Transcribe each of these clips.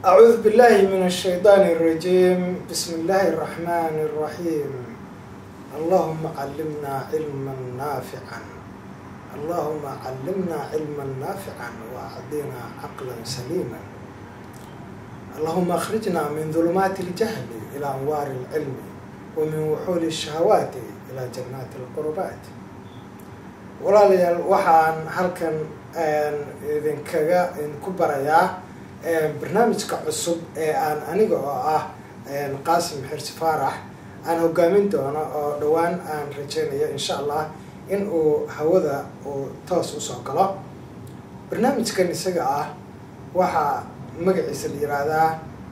أعوذ بالله من الشيطان الرجيم بسم الله الرحمن الرحيم اللهم علمنا علما نافعا اللهم علمنا علما نافعا وأعطنا عقلا سليما اللهم أخرجنا من ظلمات الجهل إلى أنوار العلم ومن وحول الشهوات إلى جنات القربات walaalayaal waxaan halkan idinkaga idinku barayaa barnaamijka cusub ee aan aniga oo ah qaasim xirsi faarax aan hogaamin doono oo dhowaan aan rajeynayo insha allah in uu hawada uu toos usoo galo barnaamijkan isaga ah waxaa magaciisa la yiraahdaa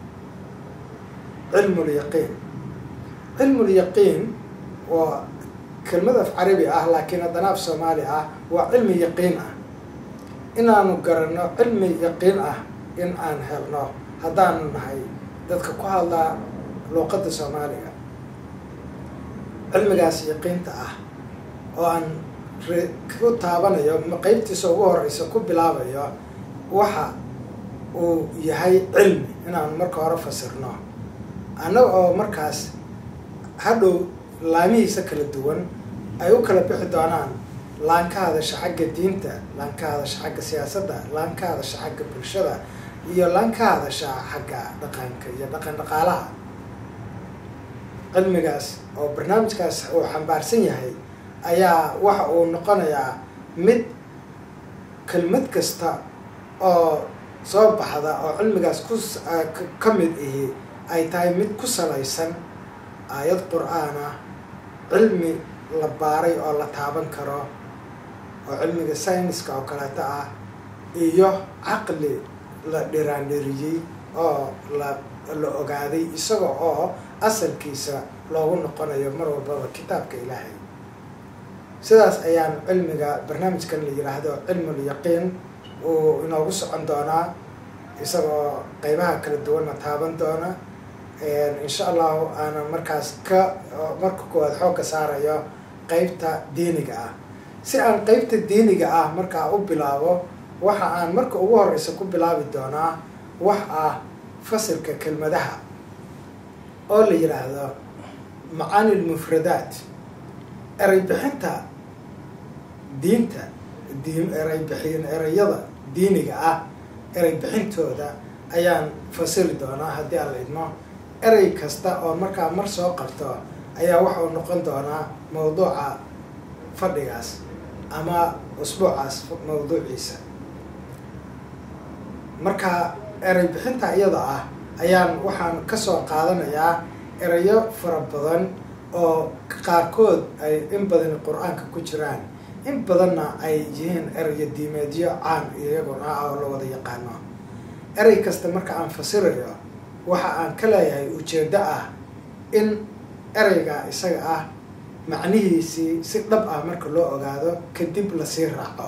cilmul yaqiin cilmul yaqiin waa kelmad af carabi ah laakiin haddana af soomaali ah waa cilmi yaqiin ah inaanu garanno cilmi yaqiin ah in aan helno haddaanu nahay dadka ku hadlaa luuqadda soomaaliga cilmigaas yaqiinta ah oo aan ku taabanayo qeybtiisa ugu horeysa ku bilaabayo waxa uu yahay cilmi inaanu marka hore fasirno annaga oo markaas hadhow laamihiisa kala duwan ay u kala bixi doonaan laan ka hadasha xagga diinta laan ka hadasha xagga siyaasadda laan ka hadasha xagga bulshada iyo laan ka hadasha xagga dhaqanka iyo dhaqan dhaqaalaha cilmigaas oo barnaamijkaas uu xambaarsan yahay ayaa waxa uu noqonayaa mid kelmad kasta oo soo baxda oo cilmigaas ku ka mid ihi ay tahay mid ku salaysan aayad qur-aan ah cilmi la baaray oo la taaban karo oo cilmiga sayniska oo kaleeto ah iyo caqli la dhiraandhiriyey oo la la ogaaday isaga oo asalkiisa loogu noqonayo mar walbaba kitaabka ilaahay sidaas ayaan cilmiga barnaamijkan la yiraahdo cilmul yaqiin uu inoogu socon doonaa isagoo qeybaha kala duwanna taaban doona insha allahu aanan markaas ka marka koowaad xoogga saarayo qeybta diiniga ah si aan qeybta diiniga ah markaa u bilaabo waxa aan marka ugu horeysa ku bilaabi doonaa wax ah fasilka kelmadaha oo la yidhaahdo macaani lmufradaat erey bixinta diinta diin erey bixin ereyada diiniga ah erey bixintooda ayaan fasili doonaa haddii aan la idmo erey kasta oo markaa mar soo qabto ayaa waxa uu noqon doonaa mawduuca fadhigaas ama usbuucaas mawduuciisa marka erey bixinta iyada ah ayaan waxaan kasoo qaadanayaa ereyo fara badan oo qaarkood ay in badani qur-aanka ku jiraan in badanna ay yihiin ereyo diimeedyo caan iyaguna ah oo la wada yaqaano erey kasta marka aan fasirayo waxa aan ka leeyahay ujeeddo ah in ereyga isaga ah macnihiisii si dhab ah marka loo ogaado kadib lasii raaco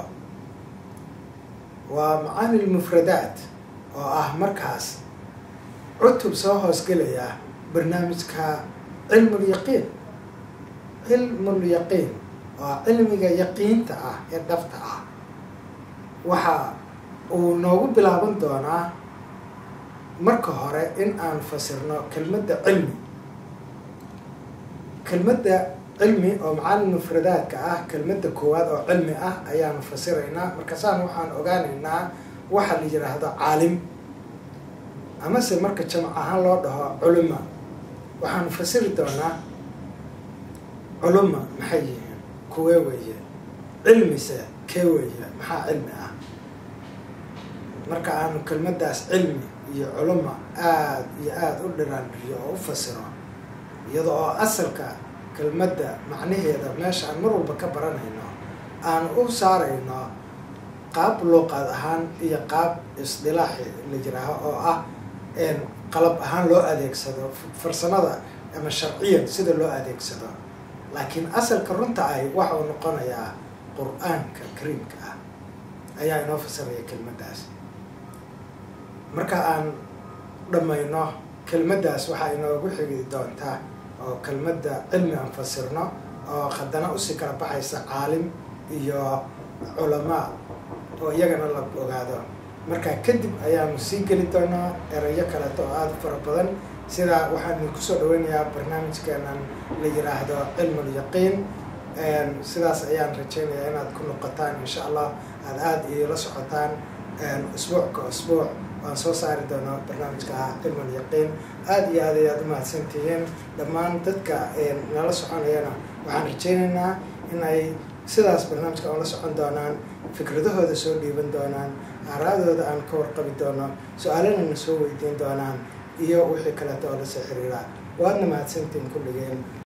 waa macaani lmufradaat oo ah markaas cutub soo hoosgelaya barnaamijka cilmul yaqiin cilmul yaqiin oo cilmiga yaqiinta ah ee dhabta ah waxa uu noogu bilaaban doonaa marka hore in aan fasirno kelmadda cilmi kelmadda cilmi oo macaani mufradaadka ah kelmadda koowaad oo cilmi ah ayaanu fasiraynaa markaasaan waxaan ogaanaynaa waxa la yidhaahdo caalim amase marka jamac ahaan loo dhaho culuma waxaanu fasiri doonaa culuma maxay yihiin kuwee weeye cilmise kee weeye maxaa cilmi ah marka aanu kelmaddaas cilmi iyo culuma aada iyo aada u dhiraandhiriyo oo u fasiro iyada oo asalka kelmadda macnaheeda meesha aan mar walba ka baranayno aan u saarayno qaab luuqaad ahaan iyo qaab isdilaaxi la jiraaho oo ah qalab ahaan loo adeegsado farsamada ama sharciyan sida loo adeegsado laakiin asalka runta ahi waxa uu noqonayaa qur-aanka kariimka ah ayaa inoo fasiraya kelmaddaas marka aan dhammayno kelmaddaas waxaa inoogu xigi doontaa oo kelmadda cilmi aan fasirno oo haddana usii kala baxaysa caalim iyo culamaa oo iyagana la ogaado markaa kadib ayaanu sii geli doonaa erayo kaleeto oo aada u fara badan sida waxaan idinku soo dhaweynayaa barnaamijkeenan la yiraahdo cilmul yaqiin sidaas ayaan rajeynayaa inaad ku noqotaan insha allah aada aada iila socotaan usbuuc ka usbuuc waan soo saari doonaa barnaamijka cilmul yaqiin aada iyo aad ayaad u mahadsantihiin dhammaan dadka nala soconayana waxaan rajeynaynaa in ay sidaas barnaamijka ola socon doonaan fikradahooda soo dhiiban doonaan aaraadooda aan ka warqabi doono su-aalanana soo weydiin doonaan iyo wixii kaleeto oo lasoo xiriiraa waadna mahadsantiin kulligeen